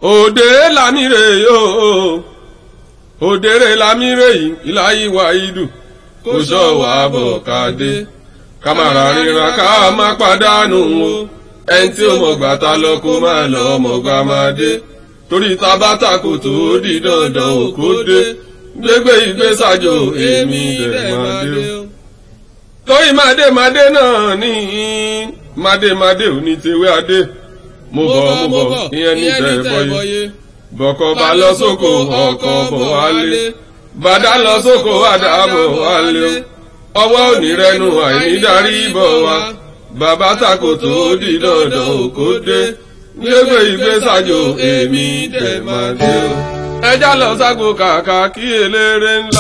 òde lámìrè yóò òdèrè lámìrè yìí ìláyí wa ìdù kò sọ wà bọ̀ káde kámàrà ríra ká má pàdánù o ẹni tí ó mọ̀ gbàtà lọ kó má lọ mọ̀ gbà máa dé torí tabata kò tó di dandan òkú dé gbégbé ìgbésàjò èmi dẹ̀ máa dé o. torí màdémàdé náà ní màdémàdé ò ní tewé adé mo bọ̀ mo bọ̀ ìyẹn ní tẹ̀ bọ́yé bọ̀kọ̀ bá lọ sóko ọkọ̀ bọ̀ wálé bàdá lọ sóko àdá bọ̀ wálé ọwọ́ òní rẹnu àìní darí bọ̀ wá bàbá tako tó di dandan òkó dé gbégbé ìgbésàjò èmi dẹ̀ máa dé o. ẹja lọ ságbo kàkà kí eléré ńlá.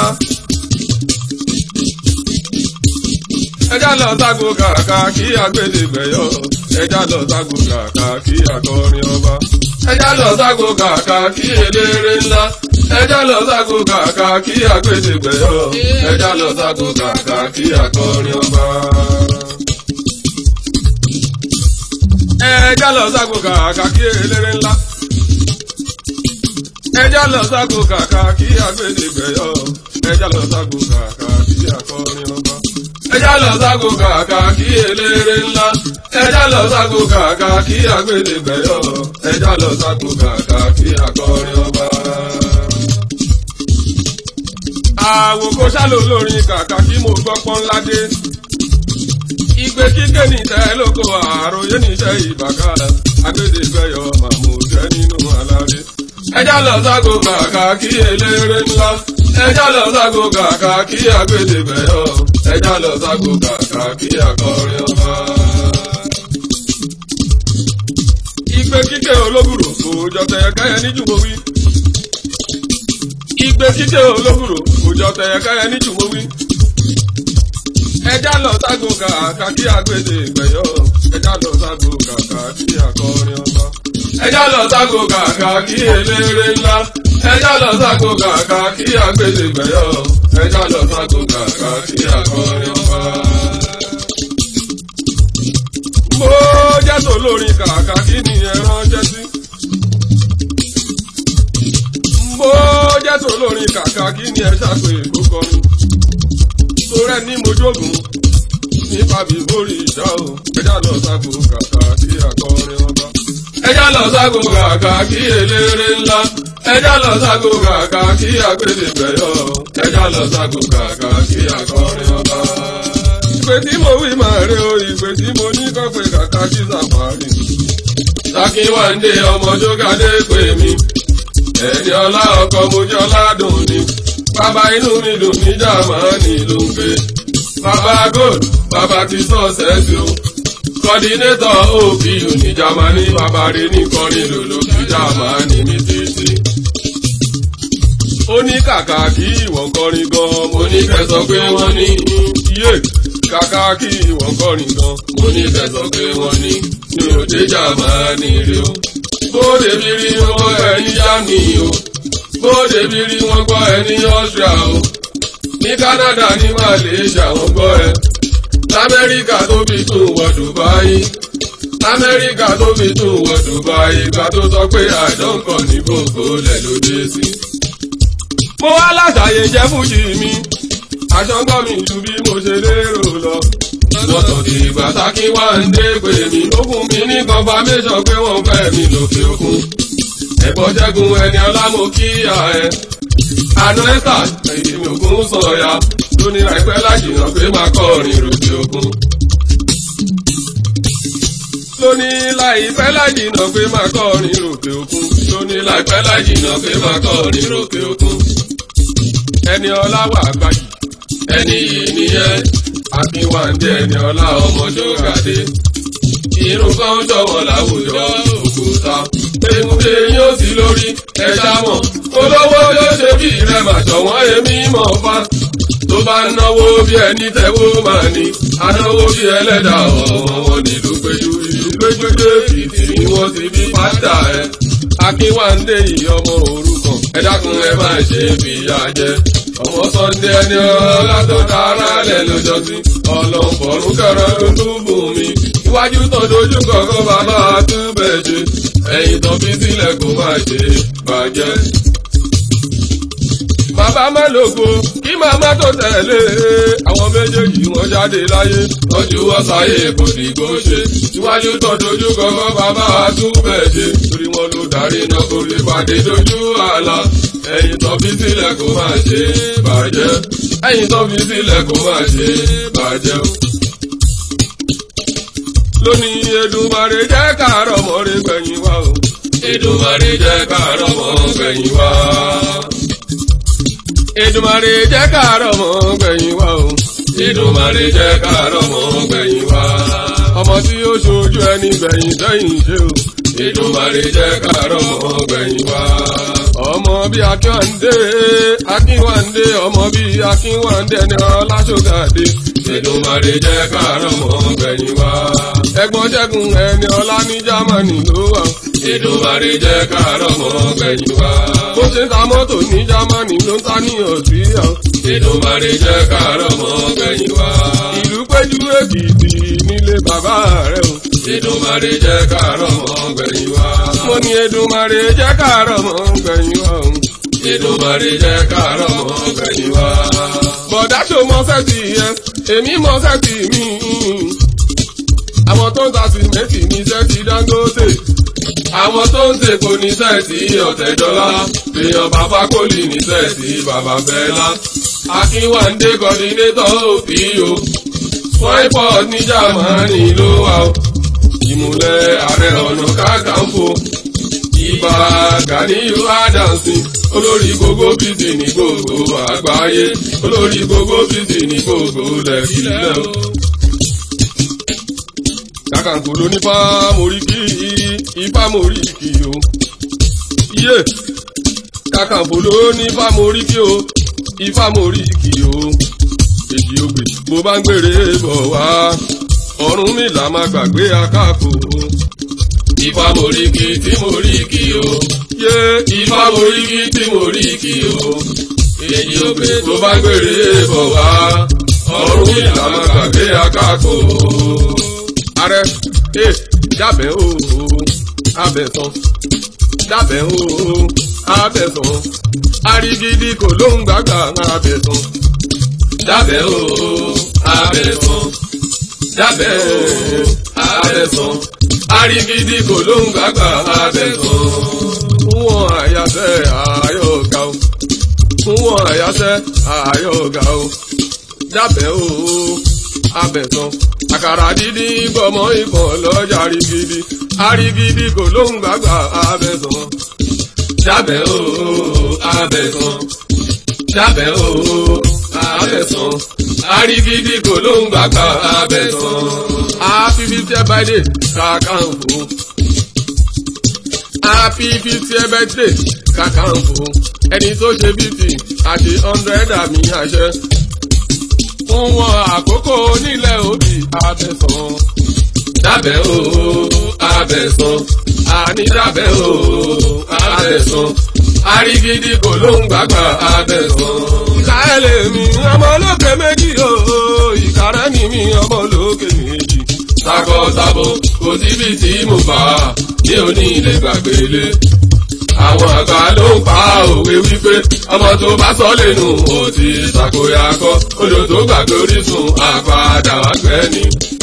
ẹja lọ ságbo kàkà kí agbẹ́dẹ́gbẹ̀yọ ẹja lọ ságbo kàkà kí akọrin ọba ẹjá lọ ságo kàkà kí eléré ńlá ẹjá lọ ságo kàkà kí agbẹ́dẹ́gbẹ̀yọ ẹjá lọ ságo kàkà kí akọrin ọba. ẹjá lọ ságo kàkà kí eléré ńlá ẹjá lọ ságo kàkà kí agbẹ́dẹ́gbẹ̀yọ ẹjá lọ ságo kàkà kí akọrin ọba. ẹjá lọ ságo kàkà kí eléré ńlá ẹjá lọ ságo kàkà kí agbẹ́dẹ́gbẹ̀yọ ẹjá lọ ságo kàkà kí akọrin ọba. àwòkọ sálò lórin kàkà kí mo gbọ́ pọ́n ládé. igbe kíké nìtẹ́ lóko àròyé níṣẹ́ ìbàkà agbẹ́dẹ́gbẹ̀yọ màmú jẹ́ nínú aláré. ẹjá lọ ságo kàkà kí eléré ńlá ẹjá lọ ságo kàkà kí agbẹ́dẹ́gbẹ̀yọ ẹjá lọ ságo kàkà kí akọrin ọba. igbe kíké olóbùrò kò jọ tẹ̀yẹ káyẹ ní jùmọ̀wí. igbe kíké olóbùrò kò jọ tẹ̀yẹ káyẹ ní jùmọ̀wí. ẹja lọ ságo kàkà kí agbèdè gbẹ̀yọ ẹja lọ ságo kàkà kí akọrin ọba. ẹja lọ ságo kàkà kí eléré ńlá ẹja lọ ságo kàkà kí agbèdè gbẹ̀yọ ẹja lọ ságo kàkà kí akọrin ọba mo jẹ́ tó lórin kàkà kí ni ẹ ránṣẹ́ sí. mo jẹ́ tó lórin kàkà kí ni ẹ ṣàpè kó kọrin. torẹ́ ní mojógùn nípa bíbórí ìjà o ẹjá lọ ságo kàkà kí akọrin ọba. ẹjá lọ ságo kàkà kí eléré ńlá ẹjá lọ ságo kàkà kí agbẹ́dẹ́gbẹ̀yọ ẹjá lọ ságo kàkà kí akọrin ọba ìpè tí mo wí máa rí o ìpè tí mo ní kọ́pẹ́ kàkà kí sàfàrì. Sákíwáńdé ọmọ Jógádé pè mí. Ẹni ọlá ọkọ mojú ọládùn ni. Bàbá inú mi dùn ní Jámánì ló ń gbé. Bàbá Gold, bàbá ti sọ́ọ̀sẹ̀sì o. Kọ́dínétọ̀ OPU ní Jámánì, bàbá rẹ̀ ní kọrin lòlò kí Jámánì mi títí. Ó ní kàkà kí ìwọ̀n kọrin gan-an, mo ní kẹ́ sọ pé wọ́n ní yé kàkà kí wọ́n kọrin gan. mo ní tẹ̀sán pé wọ́n ní ní òde Jámánì rí o. bóde bí rí wọ́n gbọ́ ẹni Jámánì o. bóde bí rí wọ́n gbọ́ ẹni Austria o. ní Canada ní Malaysia wọ́n gbọ́ ẹ. lamẹ́ríkà tó fi tún wọ Dubai. lamẹ́ríkà tó fi tún wọ Dubai. ìgbà tó sọ pé àjọǹkọ̀ ní gbogbo lẹ̀ ló dé sí. mo wá láṣàyè jẹ́ fújì mi aṣọ́gbọ́n mi ju bí mo ṣe lérò lọ. lọ́tọ̀ tí gbàtàkì wá ń dé pé mi lókun mi ní confirmation pé wọ́n fẹ́ mi lókè òkun. ẹ̀bọ̀ jẹ́gun ẹni ọlámọ kíyà ẹ̀. àná ẹ́sà èmi ògún sọ̀yà lóní láìpẹ́ lájìnà pé máa kọrin lókè òkun. lóní láìpẹ́ lájìnà pé máa kọrin lókè òkun. lóní láìpẹ́ lájìnà pé máa kọrin lókè òkun. ẹni ọlá wà gbàjì ẹni yìí nìyẹn akínwáńdé ẹni ọlá ọmọ Jógádé irun kan jọ̀wọ́ láwùjọ òkúta èmùdé yóò sí lórí ẹja mọ̀ olówó yóò ṣe bí rẹ mà ṣọ̀wọ́n èmi mọ̀ fa tó bá náwó bí ẹni tẹ́wó máa ní anáwó bí ẹlẹ́dà ọmọ wọn nílùú péjú ìlú péjú dé fìtì ni wọ́n ti bí pátá ẹ̀ akínwáńdé yìí ọmọ òrukàn ẹ dákun ẹ má ṣe fìyà jẹ ọmọ sọ́ndé ẹni ọlá tó dára lẹ̀ lójọ́sí ọlọ́mọ̀ọ́rún kẹrọ ló tún bù mí iwájú tó dojú kọ̀ọ̀kan bàbá túbẹ̀ ṣe ẹ̀yìn tó fi sílẹ̀ kó má ṣe bàjẹ́. Bàbá Mẹ́lòkó kí màmá tó tẹ̀lé àwọn méjèèjì wọ́n jáde láyé. Tọ́jú wọ́n sáyé kò dìgbò ṣe. Síwájú tó dojú kọ́kọ́ bàbá àtúbẹ̀ ṣe. Torí wọn ló darí náà kó lè pàdé dojú àlà. Ẹ̀yìn tó fi sílẹ̀ kó má ṣe bàjẹ́. Ẹ̀yìn tó fi sílẹ̀ kó má ṣe bàjẹ́ lónìí Èdùmàrè jẹ́ káàárọ̀ mọ́rẹ́ gbẹ̀yìn wá o. Èdùmàrè jẹ́ káàárọ̀ mọ́ gbẹ̀yìn wá. Èdùmàrè jẹ́ káàárọ̀ mọ́ gbẹ̀yìn wá o. Èdùmàrè jẹ́ káàárọ̀ mọ́ gbẹ̀yìn wá. ọmọ tí ó ṣojú ẹni gbẹ̀yìn sẹ́yìn ṣe o. Èdùmàrè jẹ́ káàárọ̀ mọ́ gbẹ̀yìn wá. ọmọ bí akínwándé akínwándé ọmọ bí akínwándé ni ọlásọgàdé. Èdùmàrè jẹ́ káàárọ̀ mọ́ gbẹ̀yìn wá. ẹ̀gbọ́n ṣẹ́gun ẹni ọlá ní jámánì ló wà. Èdùmàrè jẹ́ káàárọ̀ mọ́ gbẹ̀yìn wá. bó ṣe ń ta mọ́tò ní jámánì ló ń ta ní ọ̀sùn Èdùmàrè jẹ́ káàárọ̀ mọ́ gbẹ̀yìn wá. ìlú péjú èkìtì nílé bàbá rẹ̀ o. Èdùmàrè jẹ́ káàárọ̀ mọ́ gbẹ̀yìn wá. mo ní Èdùmàrè jẹ́ káàárọ̀ mọ́ gbẹ̀yìn wá o. Èdùmàrè jẹ́ káàárọ̀ mọ́ gbẹ̀yìn wá. bọ̀dá ṣo mọ sẹ́ẹ̀tì yẹn èmi mọ sẹ́ẹ̀tì mi. àwọn tó ń ta sìmẹ́ǹtì ní sẹ́ẹ̀tì Dangote. àwọn tó ń tèkó ní sẹ́ẹ̀tì Ọ̀tẹ̀dọ́lá. èèyàn bàbá kọ́lì ní sẹ́ẹ̀tì bàbá Fẹ́lá. Akínwándé kọ́dínétọ̀ òfìyò. Swipers ní Jámánì ló wà ó. Ìmùlẹ̀ ààrẹ ọ̀nà kákàǹfò. Ìbà Gàníyù Ádámsì. Olórí gbogbo bìtì ní gbogbo àgbáyé. Olórí gbogbo bìtì ní gbogbo lẹ́kìlẹ́ o. Kàkàǹfò ló ní fámóríkì, ìfámóríkì o. Iye Kàkàǹfò ló ní fámóríkì o ifá mo rí kì o èjì ògbè bó bá ń gbèrè bọ̀ wá ọ̀run mi là máa gbàgbé akáko. ifá mo rí kì tí mo rí kì o yé ifá mo rí kì tí mo rí kì o èjì ògbè bó bá ń gbèrè bọ̀ wá ọ̀run mi là máa gbàgbé akáko. ààrẹ ẹ jábẹ́ o abẹ́ tán jábẹ́ o abẹ́ tán arigidi kò ló ń gbàgbà abẹ́tàn. Dábẹ́ o, abẹ́tàn. Dábẹ́ o, abẹ́tàn. Arigidi kò ló ń gbàgbà abẹ́tàn. Fún wọn àyàsẹ́ àyọ̀gá o. Fún wọn àyàsẹ́ àyọ̀gá o. Dábẹ́ o, abẹ́tàn. Àkàrà dídí gbọmọ ìbọn lọ́jà arigidi. Arigidi kò ló ń gbàgbà abẹ́tàn dábẹ́ o abẹ́sán dábẹ́ o abẹ́sán arigidi kò ló ń gbàgbà abẹ́sán. happy fifty birthday Kakanfò happy fifty birthday Kakanfò ẹni tó ṣe fifty àti hundred àmì àṣẹ fún wọn àkókò nílẹ̀ òbí abẹ́sán dábẹ́ o abẹ́sán àní dábẹ́ o abẹ́sán arigidi kò ló ń gbàgbà abẹ́sán. ìkàlẹ̀ mi ọmọ olókè méjì o ìkàrẹ́ ni mi ọmọ olókè méjì. takọ-tabo kò síbi tí mo bá ní òní ilé gbàgbélé. àwọn àgbà ló ń pa òwe wípé ọmọ tó bá sọ lẹ́nu ó ti ṣàkóyà kọ́ odò tó gbàgbé orísun àpàdà wá gbẹ́ni.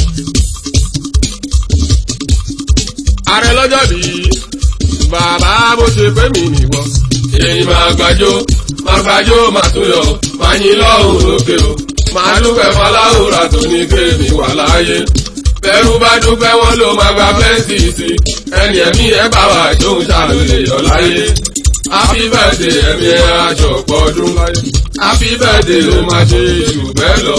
ààrẹ lọ́jọ́ bí bàbá bó ṣe pé mi nìwọ. èyí máa gbàjó máa gbàjó máa tún yọ máa yín lọ́hùn lókè o. máa dúpẹ́ fọláhùrà tó ní kéèmí wà láàyè. bẹ́rù bá dúpẹ́ wọn ló máa gba fẹ́ǹsì sí. ẹni ẹ̀mí ẹ̀ bá wà tó ń ṣàlùlẹ̀ yọ láyé. happy birthday ẹ̀mí ẹ̀ àjọpọ̀ ọdún láyé. happy birthday ló máa ṣe jù bẹ́ẹ̀ lọ.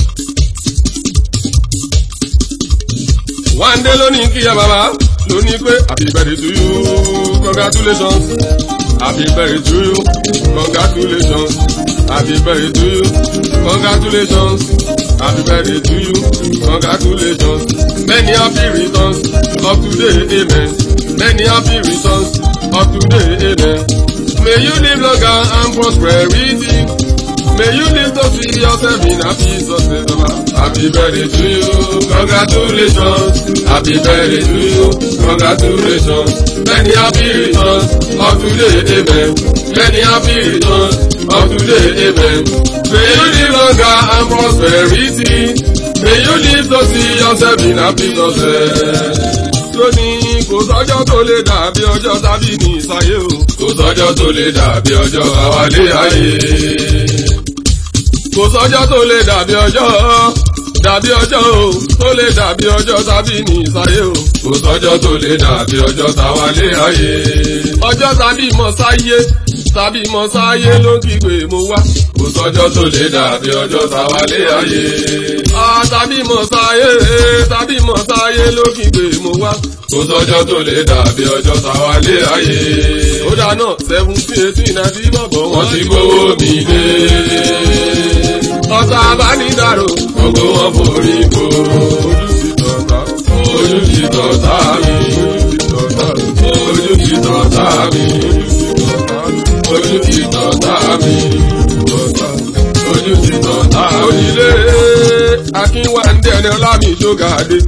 one day lónìí kíyà bàbá lónìí pé happy birthday to you congratulations happy birthday to you congratulations happy birthday to you congratulations happy birthday to you congratulations many happy returns of today amen many happy returns of today amen may you live longer and prosperity May you live to see yourself in happy success. Happy birthday to you, congratulations. Happy birthday to you, congratulations. Many happy returns of today, amen. Many happy returns of today, amen. May you live longer and prosperity. May you live to see yourself in happy success. Lónìí kò sọ́jọ́ tó lè dàbí ọjọ́ tàbí ní ìsáyé o. Kò sọ́jọ́ tó lè dàbí ọjọ́ àwálé ayé. Kò sọ́jọ́ tó lè dàbí ọjọ́ dàbí ọjọ́ o tó lè dàbí ọjọ́ tàbí ní ìsáyé o. Kò sọ́jọ́ tó lè dàbí ọjọ́ tàwálé ayé. Ọjọ́ tàbí mọ̀ sáyé tàbí mọ̀ sáyé ló ń kígbe mo wá. Kò sọ́jọ́ tó lè dàbí ọjọ́ tàwálé ayé. Ah, tàbí mọ̀ sáyé tàbí mọ̀ sáyé ló ń kígbe mo wá. Kò sọ́jọ́ tó lè dàbí ọjọ́ tàwálé ayé. Ó dáná seventeen eighteen ninety bọ̀bọ̀ wọ́n ti gbówó mi dé. Ọ̀tá abánidàrò gbogbo wọn forí kó. Ojú ti tọ̀tá, ojú ti tọ̀tá mi. Ojú ti tọ̀tá mi. Ojú ti tọ̀tá mi. Ojú ti tọ̀tá mi. Onílé Akínwándé ẹni ọlámi ṣógàdé.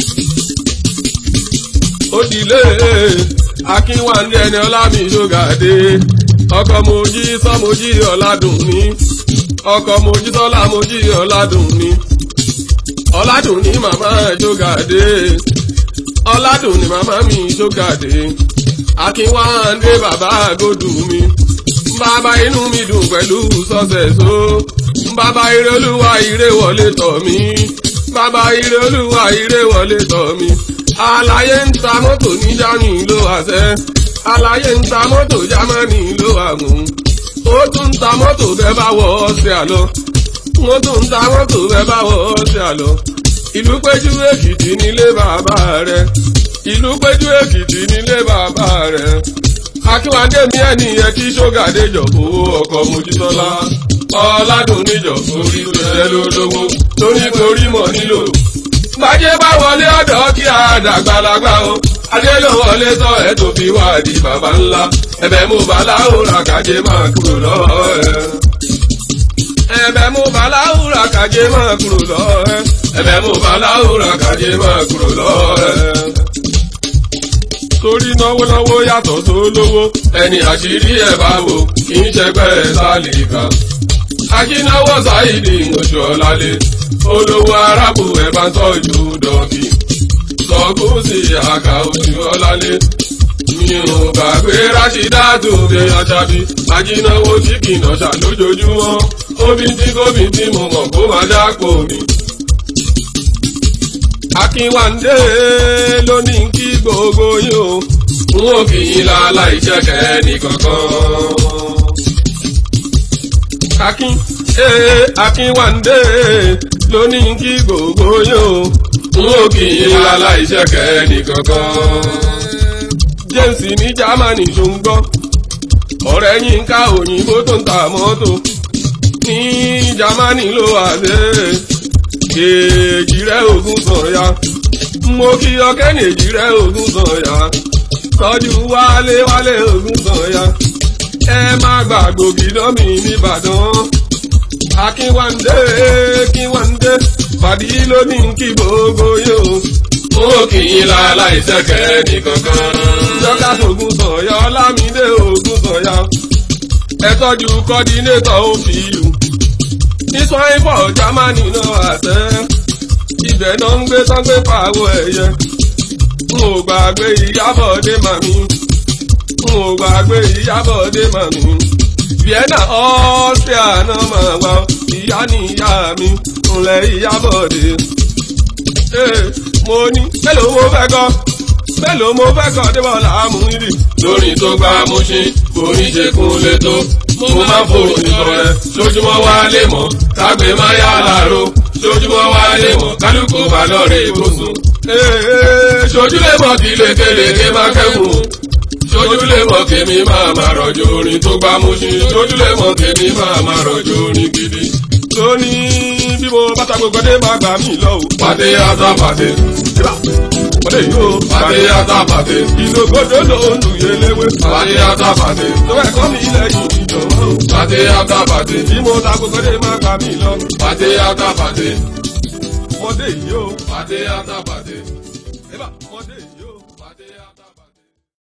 Odìlé Akínwándé ẹni ọlámi ṣógàdé. Ọkọ mojí sọmojí ọ̀làdùn ní. Ọkọ mojí sọlá mojí ọ̀làdùn ní. Ọ̀làdùn ní màmá ṣógàdé. Ọ̀làdùn ní màmá mi ṣógàdé. Akínwándé bàbá àgọ́dù mi. Bàbá inú mi dùn pẹ̀lú sọ́sẹ̀ so. Bàbá ire olúwa ire wọlé tọ̀ mí. Bàbá ire olúwa ire wọlé tọ̀ mí. Àlàyé ń ta mọ́tò ní Jámánì ló àṣẹ. Àlàyé ń ta mọ́tò Jámánì ló àmú. Ó tún ń ta mọ́tò bẹ́ẹ̀ bá wọ ọ́sẹ̀ àlọ́. Ó tún ń ta mọ́tò bẹ́ẹ̀ bá wọ ọ́sẹ̀ àlọ́. Ìlú péjú Èkìtì nílé bàbá rẹ̀. Ìlú péjú Èkìtì nílé bàbá rẹ̀. Akínwádé mi ẹni yẹn tí ṣógàdé jọ owó ọkọ̀ Mojísọ́lá. Ọládùn níjọ orí tó ṣẹ́ lólówó torí torí mọ̀ nílò. Gbajé bá wọlé ọ̀dọ́ kí a dàgbàlagbà o. Adé ló wọlé tọ́ ẹ tó fi wá di bàbá ńlá. Ẹ̀bẹ̀ mo bá láwùrà kájé máa kúrò lọ́wọ́ ẹ̀. Ẹ̀bẹ̀ mo bá láwùrà kájé máa kúrò lọ́wọ́ ẹ̀. Ẹ̀bẹ̀ mo bá láwùrà kájé máa kúrò lọ́wọ́ ẹ̀ torí náwó náwó yàtọ̀ sólówó ẹni àṣírí ẹ̀ bá wò kì í ṣẹgbẹ́ sálíkà. akínáwó sáìdì oṣù ọ̀làlẹ̀ olówó arábù ẹ̀ bá ń tọ́jú dọ̀kì. sọ́kùsì àkà oṣù ọ̀làlẹ̀ mi ò gbàgbé rásídàtò dé aṣábí akínáwó tí kìnà ṣà lójoojúmọ́ omi tí gómìn tí mo mọ̀ kó máa dápò mi. Akínwándé ló ní kí gbogbo yín o. N ó kì í lálá ìṣẹ̀kẹ́ nìkankan. Akin ee Akínwándé ló ní kí gbogbo yín o. N ó kì í lálá ìṣẹ̀kẹ́ nìkankan. James ní Jámánì ṣòǹgbọ́. Ọ̀rẹ́ yín ká òyìnbó tó ń ta mọ́tò. Ní Jámánì ló wà dé èjì rẹ̀ ògùn sọ̀yà mo kí ọkẹ́ ní èjì rẹ̀ ògùn sọ̀yà tọ́jú wálé wálé ògùn sọ̀yà ẹ má gbàgbó gidọ́mì nìbàdàn akínwándé kínwándé fàdí lónìí kí gbogbo yóò. ó kì í la aláìsẹ̀kẹ́ nìkankan. dọ́kà ògùn sọ̀yà ọlámídé ògùn sọ̀yà ẹ tọ́jú kọ́dínétọ̀ ó fi yù ní sọ́yìnbọ̀ jámánì náà àtẹ. ibẹ̀ náà ń gbé sọ́gbé pàwọ́ ẹ̀yẹ. n ò gbàgbé ìyábọ̀dé màmí. n ò gbàgbé ìyábọ̀dé màmí. vienna austria náà máa wá ìyá ní ìyá mi ńlẹ̀ ìyábọ̀dé. mo ní mélòó mo fẹ́ kọ́ mélòó mo fẹ́ kọ́ débọ̀lá amúnirì. lórí tó gbá mú sí orí ṣe kún lé tó mo máa ń fòrò nìkan rẹ lójúmọ́ wá lè mọ̀ kágbé máa yá làárọ̀ lójúmọ́ wá lè mọ̀ kálukú bá lọ́ọ̀rẹ́ ìbùsùn. ṣojú lè mọ̀ kí lékeleke máa kẹ́kùn ṣojú lè mọ̀ kémi máa máa rọ̀jò orin tó gbá mú sí ṣojú lè mọ̀ kémi máa máa rọ̀jò orin gidi. lónìí bí mo bá ta gbogbo dé máa gbà mí lọ o. pàdé àtọ́ pàdé. ọdẹ yìí ó. Pàdé yàtọ̀ pàdé. ìdògbòdò ló ń lu yẹlẹwé. Pàdé yàtọ̀ pàdé. tó ẹ̀kọ́ mi lẹ́yìn ìjọba. Pàdé yàtọ̀ pàdé. bí mo ta kókó dé má gbà mí lọ. Pàdé yàtọ̀ pàdé. ọdẹ yìí ó. Pàdé yàtọ̀ pàdé. ẹ bá ọdẹ